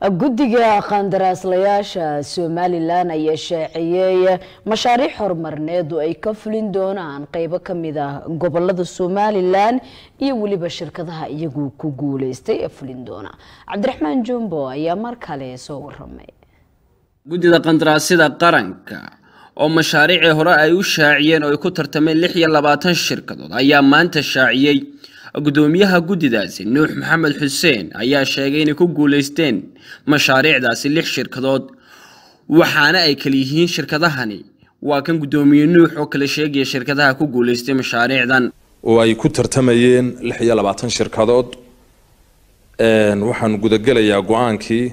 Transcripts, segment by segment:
guddiga qandaraaslayaasha somalilan ayaa shaaciyey mashaariic horumarneed oo ay ka fulin doonaan qeybo kamid ah gobolada somalilan iyo weliba shirkadaha iyagu ku guuleystay ee fulin doona cabdiraxmaan jumbo ayaa mar kale soo waramay guddida qandaraasyada qaranka oo mashaariicii hore ay u shaaciyeen oo ay ku tartameen lix iyo labaatan shirkadood ayaa maanta shaaciyey gudoomiyaha guddidaasi nuux maxamed xuseen ayaa sheegay inay ku guuleysteen mashaariicdaasi lix shirkadood waxaana ay kala yihiin shirkadahani waa kan guddoomiye nuux oo kala sheegaya shirkadaha ku guuleystay mashaariicdan oo ay ku tartamayeen lix iyo labaatan shirkadood waxaan gudagelayaa go-aankii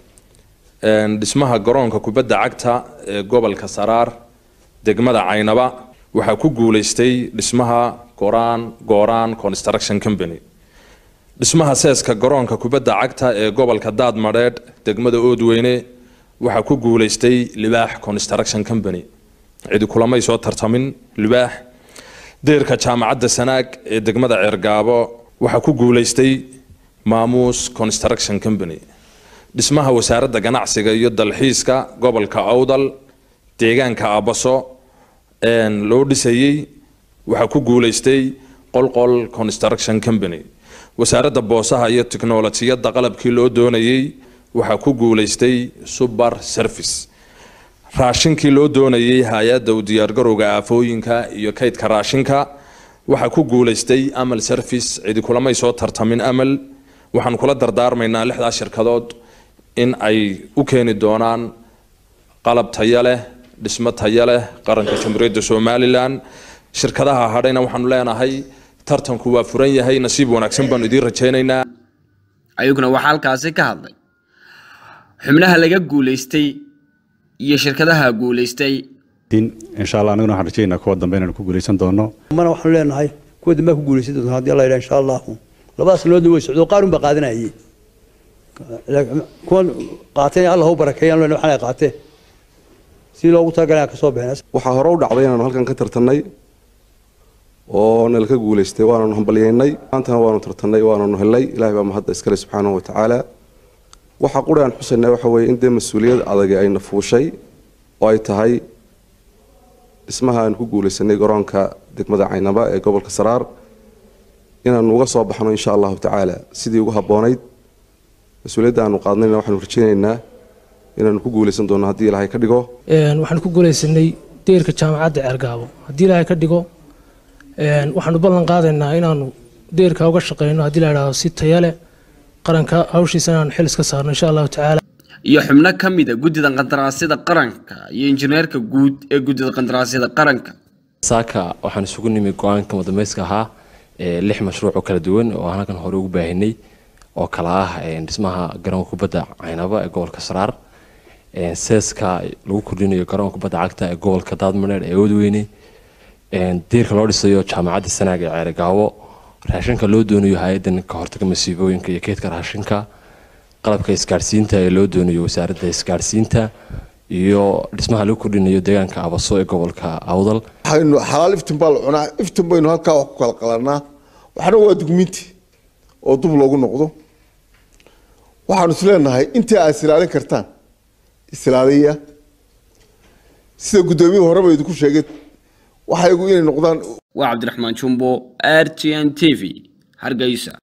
dhismaha garoonka kubadda cagta ee gobolka saraar degmada caynaba waxaa ku guuleystay dhismaha goraan gooraan construction company dhismaha seeska garoonka kubadda cagta ee gobolka daadmadheedh degmada oodweyne waxaa ku guuleystay libaax construction company cidi kulamay soo tartamin libaax deerka jaamacadda sanaag ee degmada ceergaabo waxaa ku guuleystay maamuus construction company dhismaha wasaaradda ganacsiga iyo dalxiiska gobolka awdal deegaanka abaso loo dhisayey waxaa ku guuleystay qolqol construction company wasaaradda boosaha iyo tiknolojiyadda qalabkii loo doonayey waxaa ku guuleystay suber service raashinkii loo doonayey hay-adda u diyaargarowga aafooyinka iyo kaydka raashinka waxaa ku guuleystay amal service cidi kulamay soo tartamin amal waxaan kula dardaarmaynaa lixdaa shirkadood in ay u keeni doonaan qalab taya leh dhismo taya leh qaranka jamhuuriyadda somalilan shirkadaha hadhayna waxaanu leenahay tartanku waa furan yahay nasiib wanaagsan baanu idiin rajaynaynaa ayaguna waxaa halkaasi ka hadlay xubnaha laga guuleystay iyo shirkadaha guuleystay insha allah aniguna waxaan rajaynaa kuwa dambe inaan ku guuleysan doono mana waxaanu leenahay kuwa dambe ku guuleysan doonta haddii alla yidhaha insha allahu labadaas sanoodna way socdo qaarun baa qaadanayay kuwan qaatay allah u barakeeyaan lena waxaan ay qaateen si loogu talagalay aan ka soo bixin waxaa hore u dhacday inaanu halkan ka tartannay oo nala ka guulaystay waananu hambalyeynay maantana waanu tartannay waananu helnay ilahay baa mahadda iskale subxaanahu wa tacaala waxaa quri aan xusaynaa waxa weeye in dee mas-uuliyad adagi ayna fuushay oo ay tahay dhismaha aanu ku guulaysanay garoonka degmada caynaba ee gobolka saraar inaanu uga soo baxno insha allahu tacaala sidii ugu habboonayd mas-uuliyadda aanu qaadnayna waxaanu rajaynaynaa inaanu ku guulaysan doono haddii ilaahay ka dhigo waxaanu ku guulaysanay deerka jaamacadda ceergaabo haddii ilaahay ka dhigo waxaanu ballan qaadaynaa inaanu deerka uga shaqeyno haddii la idhaahdo si taya leh qaranka hawshiisa inaanu xil iska saarno insha allahu tacaala iyo xubno ka mid a guddida qandaraasyada qaranka iyo injineerka guud ee guddida qandaraasyada qaranka saaka waxaan isugu nimi go-aanka wadameyska ahaa lix mashruuc oo kala duwan oo aan halkan hore ugu baahinay oo kala ah dhismaha garoonka kubadda caynaba ee gobolka saraar seeska lagu kordhinayo garoonka kubadda cagta ee gobolka daadmaneer ee oodweyne diirka loo dhisayo jaamacadda sanaag ee ceerigaabo raashinka loo doonayo hay-adan ka hortaga masiibooyinka iyo keydka raashinka qalabka isgaadhsiinta ee loo doonayo wasaaradda isgaadhsiinta iyo dhismaha lagu kordhinayo deegaanka abaso ee gobolka awdal waxaynu xalaal iftin baa la cunaa iftin baynu halkaa wax ku kala qalanaa waxna waa dugmiinti oo dub loogu noqdo waxaanu is leenahay intii aad isilaalin kartaan isilaaliya sida guddoomiyuhu horeba idinku sheegay waxaygu inay noqdaan waa cabdiraxmaan jumbo r t n t v hargeysa